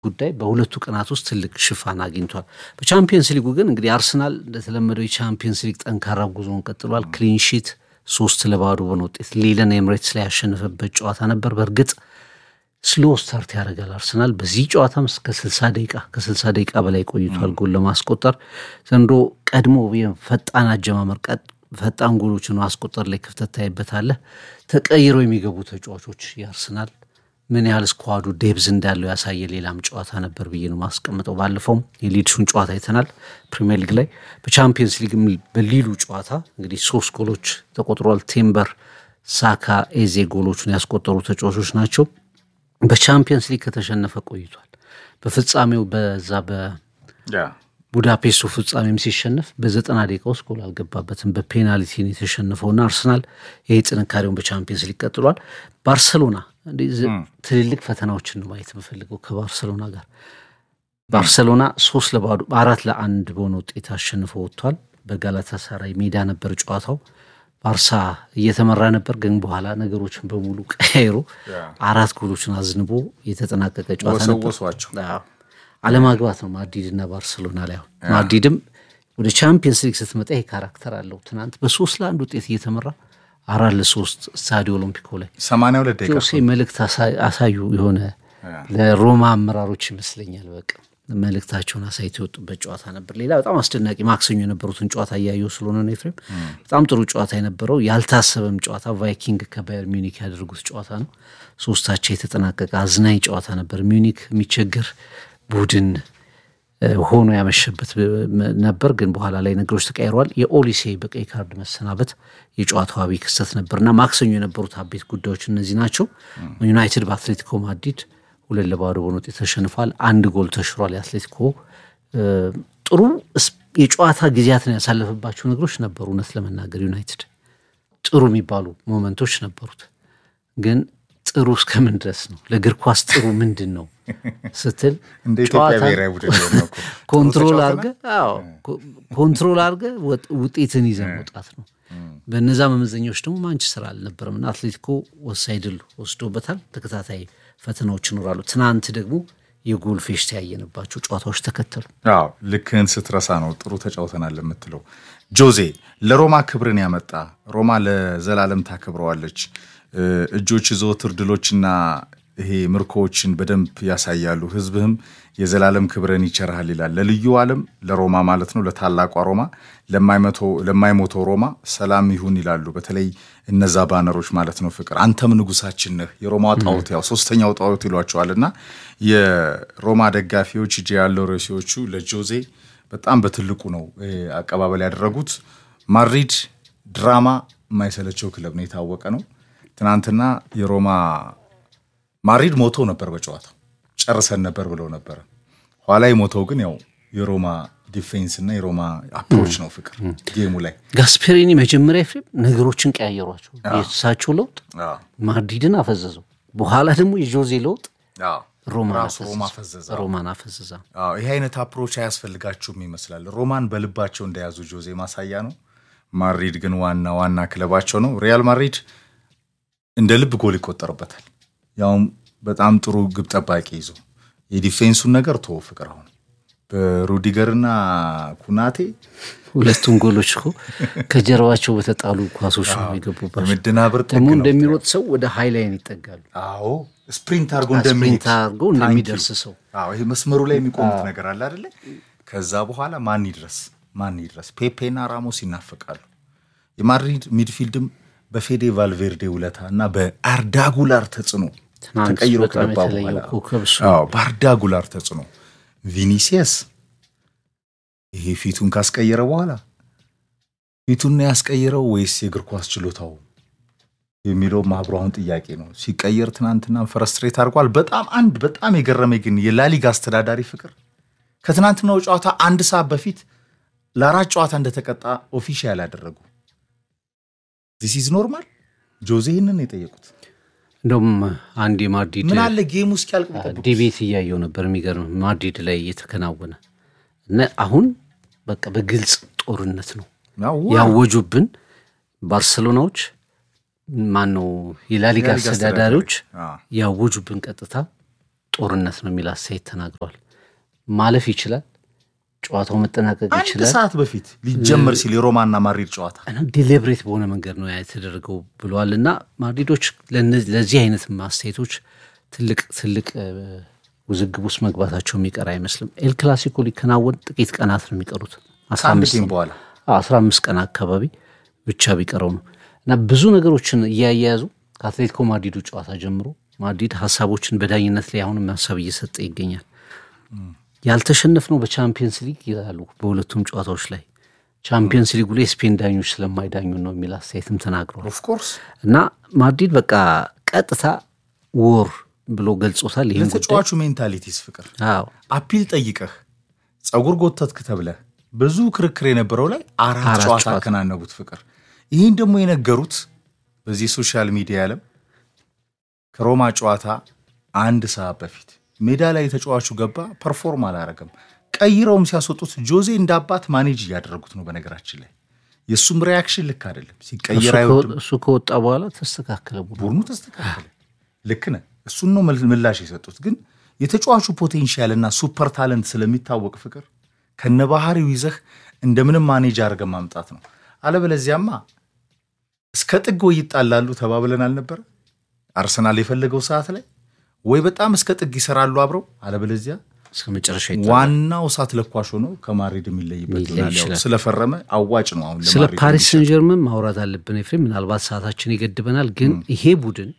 ጉዳይ በሁለቱ ቀናት ውስጥ ትልቅ ሽፋን አግኝቷል። በቻምፒየንስ ሊጉ ግን እንግዲህ አርሰናል እንደተለመደው የቻምፒየንስ ሊግ ጠንካራ ጉዞውን ቀጥሏል። ክሊንሺት ሶስት ለባዶ በሆነ ውጤት ሊለን ኤምሬትስ ላይ ያሸነፈበት ጨዋታ ነበር። በእርግጥ ስሎ ስታርት ያደርጋል አርሰናል። በዚህ ጨዋታም እስከ 60 ደቂቃ ከ60 ደቂቃ በላይ ቆይቷል ጎል ለማስቆጠር ዘንድሮ ቀድሞ ፈጣን አጀማመር ፈጣን ጎሎችን ማስቆጠር ላይ ክፍተት ታይበታለህ። ተቀይረው የሚገቡ ተጫዋቾች የአርሰናል ምን ያህል ስኳዱ ዴብዝ እንዳለው ያሳየ ሌላም ጨዋታ ነበር ብዬ ነው ማስቀምጠው። ባለፈውም የሊድሱን ጨዋታ አይተናል ፕሪሚየር ሊግ ላይ። በቻምፒየንስ ሊግ በሊሉ ጨዋታ እንግዲህ ሶስት ጎሎች ተቆጥሯል። ቴምበር፣ ሳካ፣ ኤዜ ጎሎቹን ያስቆጠሩ ተጫዋቾች ናቸው። በቻምፒየንስ ሊግ ከተሸነፈ ቆይቷል። በፍጻሜው በዛ በቡዳፔስቱ ፍጻሜም ሲሸነፍ በዘጠና ደቂቃ ውስጥ ጎል አልገባበትም። በፔናልቲ ነው የተሸነፈውና አርሰናል ይሄ ጥንካሬውን በቻምፒየንስ ሊግ ቀጥሏል። ባርሰሎና ትልልቅ ፈተናዎችን ነው ማየት የምፈልገው ከባርሰሎና ጋር። ባርሰሎና ሶስት ለባዶ አራት ለአንድ በሆነ ውጤት አሸንፎ ወጥቷል። በጋላታሳራይ ሜዳ ነበር ጨዋታው። ባርሳ እየተመራ ነበር፣ ግን በኋላ ነገሮችን በሙሉ ቀያይሮ አራት ጎሎችን አዝንቦ የተጠናቀቀ ጨዋታ ነበር። አለማግባት ነው ማድሪድ እና ባርሰሎና ላይ። አሁን ማድሪድም ወደ ቻምፒየንስ ሊግ ስትመጣ ይሄ ካራክተር አለው። ትናንት በሶስት ለአንድ ውጤት እየተመራ አራት ለሶስት ስታዲዮ ኦሎምፒኮ ላይ ሰማንያ ሁለት ደቂቃ ጆሴ መልእክት አሳዩ። የሆነ ለሮማ አመራሮች ይመስለኛል በቃ መልእክታቸውን አሳይቶ የወጡበት ጨዋታ ነበር። ሌላ በጣም አስደናቂ ማክሰኞ የነበሩትን ጨዋታ እያየሁ ስለሆነ ነው ኤፍሬም፣ በጣም ጥሩ ጨዋታ የነበረው ያልታሰበም ጨዋታ ቫይኪንግ ከባየር ሚኒክ ያደርጉት ጨዋታ ነው። ሶስታቸው የተጠናቀቀ አዝናኝ ጨዋታ ነበር። ሚኒክ የሚቸግር ቡድን ሆኖ ያመሸበት ነበር፣ ግን በኋላ ላይ ነገሮች ተቀይረዋል። የኦሊሴ በቀይ ካርድ መሰናበት የጨዋታው አብይ ክስተት ነበርና ማክሰኞ የነበሩት አቤት ጉዳዮች እነዚህ ናቸው። ዩናይትድ በአትሌቲኮ ማድሪድ ሁለት ለባዶ በሆነ ውጤት ተሸንፏል። አንድ ጎል ተሽሯል። የአትሌቲኮ ጥሩ የጨዋታ ጊዜያትን ያሳለፈባቸው ነገሮች ነበሩ። እውነት ለመናገር ዩናይትድ ጥሩ የሚባሉ ሞመንቶች ነበሩት። ግን ጥሩ እስከምን ድረስ ነው? ለእግር ኳስ ጥሩ ምንድን ነው ስትል ኮንትሮል አድርገህ ኮንትሮል አድርገህ ውጤትን ይዘህ መውጣት ነው። በነዛ መመዘኛዎች ደግሞ ማንቸስተር አልነበረም እና አትሌቲኮ ወሳኝ ድል ወስዶበታል። ተከታታይ ፈተናዎች ይኖራሉ። ትናንት ደግሞ የጎል ፌሽታ ያየንባቸው ጨዋታዎች ተከተሉ። አዎ ልክህን ስትረሳ ነው ጥሩ ተጫውተናል የምትለው። ጆዜ ለሮማ ክብርን ያመጣ ሮማ ለዘላለም ታከብረዋለች። እጆች ዘወትር ድሎችና ይሄ ምርኮዎችን በደንብ ያሳያሉ። ሕዝብህም የዘላለም ክብርን ይቸርሃል ይላል። ለልዩ ዓለም ለሮማ ማለት ነው፣ ለታላቋ ሮማ፣ ለማይሞተው ሮማ ሰላም ይሁን ይላሉ። በተለይ እነዛ ባነሮች ማለት ነው። ፍቅር አንተም ንጉሳችን ነህ። የሮማ ጣዖት ያው ሶስተኛው ጣዖት ይሏቸዋል። እና የሮማ ደጋፊዎች ጂያሎሬሲዎቹ ለጆዜ በጣም በትልቁ ነው አቀባበል ያደረጉት። ማድሪድ ድራማ የማይሰለቸው ክለብ ነው፣ የታወቀ ነው። ትናንትና የሮማ ማድሪድ ሞቶ ነበር በጨዋታው ጨርሰን ነበር ብለው ነበረ። ኋላ የሞተው ግን ያው የሮማ ዲፌንስ እና የሮማ አፕሮች ነው። ፍቅር ጌሙ ላይ ጋስፔሪኒ መጀመሪያ ፍሬም ነገሮችን ቀያየሯቸው። የእሳቸው ለውጥ ማድሪድን አፈዘዘው። በኋላ ደግሞ የጆዜ ለውጥ ሮማ ፈዘዛ ሮማን አፈዘዛ። ይህ አይነት አፕሮች አያስፈልጋችሁም ይመስላል። ሮማን በልባቸው እንደያዙ ጆዜ ማሳያ ነው። ማድሪድ ግን ዋና ዋና ክለባቸው ነው። ሪያል ማድሪድ እንደ ልብ ጎል ይቆጠርበታል። ያውም በጣም ጥሩ ግብ ጠባቂ ይዞ የዲፌንሱን ነገር ቶ ፍቅር አሁን በሩዲገርና ኩናቴ ሁለቱም ጎሎች እኮ ከጀርባቸው በተጣሉ ኳሶች ነው የገቡባቸው። ምድናብር ደግሞ እንደሚሮጥ ሰው ወደ ሃይላይን ይጠጋሉ። አዎ ስፕሪንት አድርጎ ስፕሪንት አድርጎ እንደሚደርስ ሰው ይሄ መስመሩ ላይ የሚቆሙት ነገር አለ አይደለ? ከዛ በኋላ ማን ይድረስ ማን ይድረስ? ፔፔና ራሞስ ይናፈቃሉ። የማድሪድ ሚድፊልድም በፌዴ ቫልቬርዴ ውለታ እና በአርዳ ጉላር ተጽዕኖ ተቀይሮ ከገባ በኋላ በአርዳ ጉላር ተጽዕኖ ቪኒሲየስ ይሄ ፊቱን ካስቀየረ በኋላ ፊቱን ያስቀየረው ወይስ የእግር ኳስ ችሎታው የሚለው ማህበሩ አሁን ጥያቄ ነው። ሲቀየር ትናንትና ፈረስትሬት አድርጓል። በጣም አንድ በጣም የገረመኝ ግን የላሊጋ አስተዳዳሪ ፍቅር ከትናንትናው ጨዋታ አንድ ሰዓት በፊት ለአራት ጨዋታ እንደተቀጣ ኦፊሻል ያደረጉ ዚስ ኢዝ ኖርማል። ጆዜ ይህንን የጠየቁት እንደውም አንድ የማድሪድ ምን አለ ጌሙ እስኪያልቅ ዲቤት እያየው ነበር። የሚገርም ማድሪድ ላይ እየተከናወነ እና አሁን በቃ በግልጽ ጦርነት ነው ያወጁብን ባርሰሎናዎች ማን ነው የላሊጋ አስተዳዳሪዎች ያወጁብን ቀጥታ ጦርነት ነው የሚል አስተያየት ተናግረዋል። ማለፍ ይችላል፣ ጨዋታው መጠናቀቅ አንድ ይችላል። ሰዓት በፊት ሊጀመር ሲል የሮማና ማድሪድ ጨዋታ ዲሌብሬት በሆነ መንገድ ነው ያ የተደረገው ብለዋል። እና ማድሪዶች ለነ- ለዚህ አይነት አስተያየቶች ትልቅ ትልቅ እ፣ ውዝግብ ውስጥ መግባታቸው የሚቀር አይመስልም። ኤል ክላሲኮ ሊከናወን ጥቂት ቀናት ነው የሚቀሩት አስራ ከአንድ አምስት ጌም በኋላ አስራ አምስት ቀን አካባቢ ብቻ ቢቀረው ነው እና ብዙ ነገሮችን እያያያዙ ከአትሌቲኮ ማድሪዱ ጨዋታ ጀምሮ ማድሪድ ሀሳቦችን በዳኝነት ላይ አሁንም ሀሳብ እየሰጠ ይገኛል። ያልተሸነፍነው በቻምፒየንስ ሊግ ይላሉ በሁለቱም ጨዋታዎች ላይ ቻምፒየንስ ሊጉ ላይ የስፔን ዳኞች ስለማይዳኙ ነው የሚል አስተያየትም ተናግረዋል። ኦፍኮርስ እና ማድሪድ በቃ ቀጥታ ወር ብሎ ገልጾታል። ይህን ጉዳይ ለተጫዋቹ ሜንታሊቲስ ፍቅር አዎ አፒል ጠይቀህ ጸጉር ጎተትክ ተብለህ ብዙ ክርክር የነበረው ላይ አራት አራት ጨዋታ ጨዋታ። አከናነቡት ፍቅር። ይህን ደግሞ የነገሩት በዚህ ሶሻል ሚዲያ ዓለም ከሮማ ጨዋታ አንድ ሰዓት በፊት ሜዳ ላይ ተጫዋቹ ገባ፣ ፐርፎርም አላረገም። ቀይረውም ሲያስወጡት ጆዜ እንደ አባት ማኔጅ እያደረጉት ነው። በነገራችን ላይ የእሱም ሪያክሽን ልክ አይደለም። እሱ ሲቀየር ከወ- አይወድም። እሱ ከወጣ በኋላ ተስተካከለ ቡድኑ። ቡድኑ ተስተካከለ። ልክ ነህ። እሱን ነው መል- ምላሽ የሰጡት። ግን የተጫዋቹ ፖቴንሻል እና ሱፐር ታለንት ስለሚታወቅ ፍቅር ከነባህሪው ይዘህ እንደምንም ማኔጅ አድርገህ ማምጣት ነው። አለበለዚያማ እስከ ጥግ ወይ ይጣላሉ ተባብለን አልነበረ? አርሰናል የፈለገው ሰዓት ላይ ወይ በጣም እስከ ጥግ ይሰራሉ አብረው፣ አለበለዚያ እስከ መጨረሻ ይጣላል። ዋናው እሳት ለኳሽ ሆኖ ከማድሪድ የሚለይበት ሊለይ ይሆናል። ያው ይችላል። ስለፈረመ አዋጭ ነው አሁን ስለ ለማድሪድ ፓሪስ የሚሸጥ። ሰን ጀርመን ማውራት አለብን ኤፍሬም። ምናልባት ሰዓታችን ይገድበናል፣ ግን ይሄ ቡድን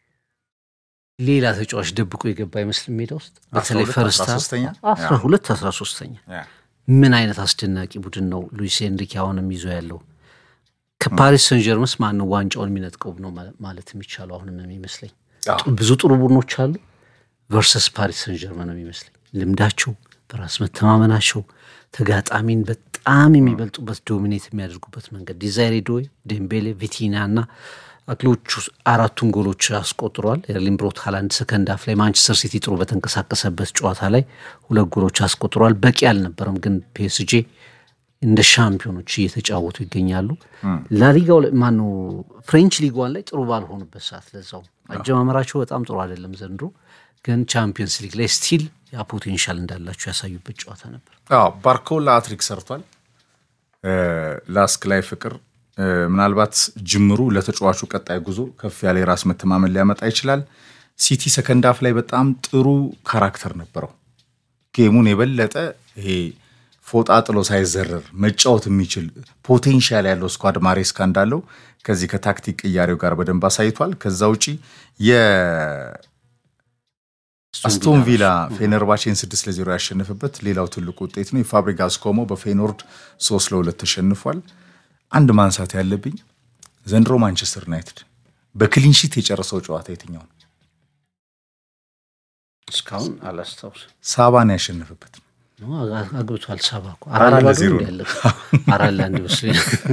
ሌላ ተጫዋች ደብቆ የገባ አይመስልም ሜዳ ውስጥ በተለይ 12 ፈርስታ 13ኛ? አስራ ሁለት አስራ ሶስተኛ ያ። ምን አይነት አስደናቂ ቡድን ነው ሉዊስ ኤንሪኬ አሁንም ይዞ ያለው። ከፓሪስ ሰን ጀርመንስ ማነው ዋንጫውን የሚነጥቀው ነው ማ- ማለት የሚቻለው አሁንም የሚመስለኝ አዎ። ብዙ ጥሩ ቡድኖች አሉ ቨርሰስ ፓሪስ ሰን ጀርመን ነው የሚመስለኝ። ልምዳቸው፣ በራስ መተማመናቸው፣ ተጋጣሚን በጣም የሚበልጡበት ዶሚኔት የሚያደርጉበት መንገድ ዲዛይሬ ዶይ፣ ዴምቤሌ፣ ቪቲና እና አክሎቹ አራቱን ጎሎች አስቆጥሯል። ኤርሊንግ ብሮት ሃላንድ ሰከንድ አፍ ላይ ማንቸስተር ሲቲ ጥሩ በተንቀሳቀሰበት ጨዋታ ላይ ሁለት ጎሎች አስቆጥሯል። በቂ አልነበረም፣ ግን ፒኤስጄ እንደ ሻምፒዮኖች እየተጫወቱ ይገኛሉ። ላሊጋው ላይ ማነው ፍሬንች ሊጓን ላይ ጥሩ ባልሆኑበት ሰዓት ለዛው አጀማመራቸው በጣም ጥሩ አይደለም ዘንድሮ፣ ግን ቻምፒየንስ ሊግ ላይ ስቲል ያ ፖቴንሻል እንዳላቸው ያሳዩበት ጨዋታ ነበር። አዎ ባርኮላ አትሪክ ሰርቷል። ላስክ ላይ ፍቅር እ፣ ምናልባት ጅምሩ ለተጫዋቹ ቀጣይ ጉዞ ከፍ ያለ የራስ መተማመን ሊያመጣ ይችላል። ሲቲ ሰከንድ አፍ ላይ በጣም ጥሩ ካራክተር ነበረው። ጌሙን የበለጠ ይሄ ፎጣ ጥሎ ሳይዘረር መጫወት የሚችል ፖቴንሻል ያለው ስኳድ ማሬስካ እንዳለው ከዚህ ከታክቲክ ቅያሬው ጋር በደንብ አሳይቷል። ከዛ ውጪ የአስቶን ቪላ ፌነርባቼን ስድስት ለዜሮ ያሸነፈበት ሌላው ትልቁ ውጤት ነው። የፋብሪጋስ ኮሞ በፌኖርድ ሶስት ለሁለት ተሸንፏል። አንድ ማንሳት ያለብኝ ዘንድሮ ማንቸስተር ዩናይትድ በክሊንሺት የጨረሰው ጨዋታ የትኛው ነው? እስካሁን አላስታውስም። ሳባን ያሸነፈበት ነው አ- አግብቷል። ሰባ እኮ አራት አራት ለባዶ ለዜሮ ነው ያለው። አራት ለአንድ መስሎኝ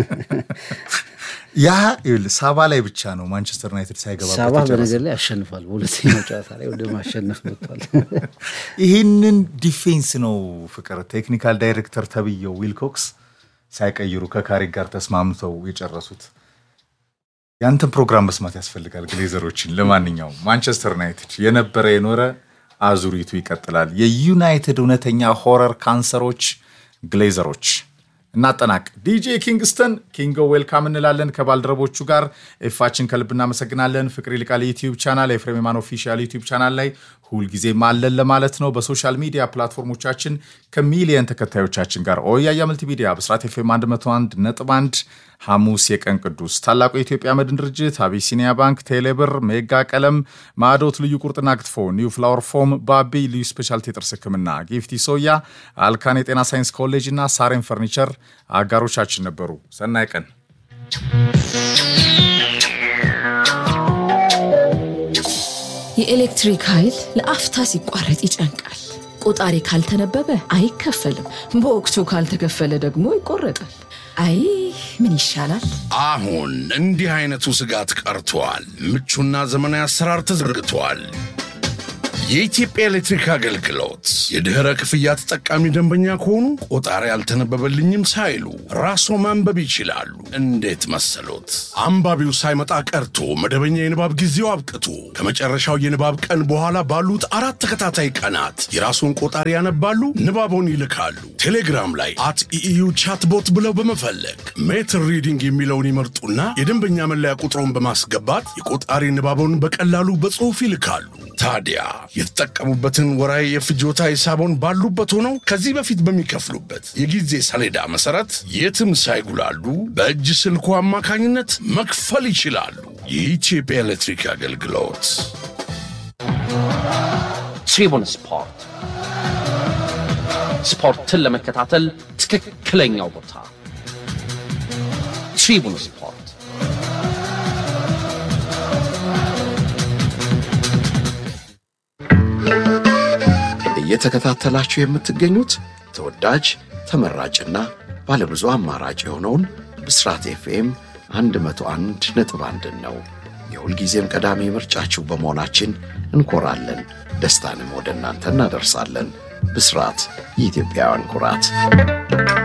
ያ ይኸውልህ ሳባ ላይ ብቻ ነው ማንቸስተር ዩናይትድ ሳይገባበት ሰባ የጨረሰው። በነገር ላይ አሸንፏል። በሁለተኛው ጨዋታ ላይ ወደ ማሸነፍ መጥቷል። ይህንን ዲፌንስ ነው ፍቅር ቴክኒካል ዳይሬክተር ተብየው ዊልኮክስ ሳይቀይሩ ከካሪክ ጋር ተስማምተው የጨረሱት። ያንተን ፕሮግራም መስማት ያስፈልጋል ግሌዘሮችን። ለማንኛውም ማንቸስተር ዩናይትድ የነበረ የኖረ አዙሪቱ ይቀጥላል። የዩናይትድ እውነተኛ ሆረር ካንሰሮች ግሌዘሮች እናጠናቅ። ዲጄ ኪንግስተን ኪንጎ ዌልካም እንላለን ከባልደረቦቹ ጋር ኤፋችን ከልብ እናመሰግናለን። ፍቅር ይልቃል ዩቲዩብ ቻናል፣ ኤፍሬም የማን ኦፊሻል ዩቲዩብ ቻናል ላይ ሁልጊዜም አለን ለማለት ነው። በሶሻል ሚዲያ ፕላትፎርሞቻችን ከሚሊየን ተከታዮቻችን ጋር ኦያያ መልቲሚዲያ፣ ብስራት ኤፍኤም 101 ነጥብ 1 ሐሙስ የቀን ቅዱስ ታላቁ የኢትዮጵያ መድን ድርጅት፣ አቢሲኒያ ባንክ፣ ቴሌብር፣ ሜጋ ቀለም፣ ማዶት ልዩ ቁርጥና ክትፎ፣ ኒው ፍላወር ፎም፣ ባቢ ልዩ ስፔሻልቲ የጥርስ ሕክምና፣ ጊፍቲ ሶያ፣ አልካን የጤና ሳይንስ ኮሌጅ እና ሳሬን ፈርኒቸር አጋሮቻችን ነበሩ። ሰናይ ቀን። የኤሌክትሪክ ኃይል ለአፍታ ሲቋረጥ ይጨንቃል። ቆጣሪ ካልተነበበ አይከፈልም። በወቅቱ ካልተከፈለ ደግሞ ይቆረጣል። አይ ምን ይሻላል? አሁን እንዲህ አይነቱ ስጋት ቀርቷል። ምቹና ዘመናዊ አሰራር ተዘርግቷል። የኢትዮጵያ ኤሌክትሪክ አገልግሎት የድኅረ ክፍያ ተጠቃሚ ደንበኛ ከሆኑ ቆጣሪ አልተነበበልኝም ሳይሉ ራስዎ ማንበብ ይችላሉ። እንዴት መሰሎት? አንባቢው ሳይመጣ ቀርቶ መደበኛ የንባብ ጊዜው አብቅቶ ከመጨረሻው የንባብ ቀን በኋላ ባሉት አራት ተከታታይ ቀናት የራስዎን ቆጣሪ ያነባሉ፣ ንባቦን ይልካሉ። ቴሌግራም ላይ አት ኢኢዩ ቻትቦት ብለው በመፈለግ ሜትር ሪዲንግ የሚለውን ይመርጡና የደንበኛ መለያ ቁጥሮን በማስገባት የቆጣሪ ንባቦን በቀላሉ በጽሑፍ ይልካሉ። ታዲያ የተጠቀሙበትን ወራዊ የፍጆታ ሂሳቦን ባሉበት ሆነው ከዚህ በፊት በሚከፍሉበት የጊዜ ሰሌዳ መሰረት የትም ሳይጉላሉ በእጅ ስልኩ አማካኝነት መክፈል ይችላሉ። የኢትዮጵያ ኤሌክትሪክ አገልግሎት ትሪቡን ስፖርት ስፖርትን ለመከታተል ትክክለኛው ቦታ ትሪቡን ስፖርት። እየተከታተላችሁ የምትገኙት ተወዳጅ ተመራጭና ባለብዙ አማራጭ የሆነውን ብስራት ኤፍኤም 101 ነጥብ አንድን ነው። የሁልጊዜም ቀዳሚ ምርጫችሁ በመሆናችን እንኮራለን። ደስታንም ወደ እናንተ እናደርሳለን። ብስራት የኢትዮጵያውያን ኩራት